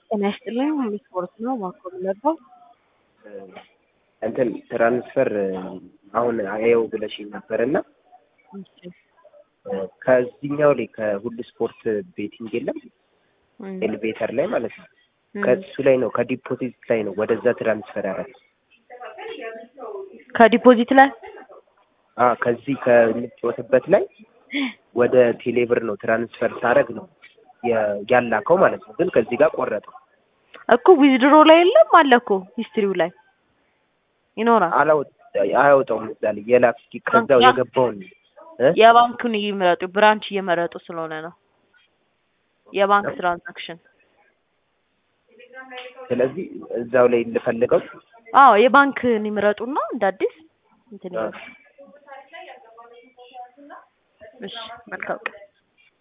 ጤና ይስጥልኝ ስፖርት ነው ማኮ የምለባው እንትን ትራንስፈር አሁን አየው ብለሽኝ ነበር እና ከዚህኛው ላይ ከሁሉ ስፖርት ቤቲንግ የለም ኤሌቬተር ላይ ማለት ነው። ከሱ ላይ ነው ከዲፖዚት ላይ ነው ወደዛ ትራንስፈር ያደረግ ከዲፖዚት ላይ አ ከዚህ ከምትጮትበት ላይ ወደ ቴሌብር ነው ትራንስፈር ሳደርግ ነው ያላከው ማለት ነው። ግን ከዚህ ጋር ቆረጠው እኮ ዊዝድሮ ላይ የለም አለ እኮ ሂስትሪው ላይ ይኖራል። አያወጣውም እዛ ላይ የላክ ከዛው የገባውን የባንኩን ይምረጡ። ብራንች እየመረጡ ስለሆነ ነው የባንክ ትራንዛክሽን። ስለዚህ እዛው ላይ ልፈልገው። አዎ የባንክን ይምረጡና እንደ አዲስ እንትን ይበሉ። እሺ መልካም ቀን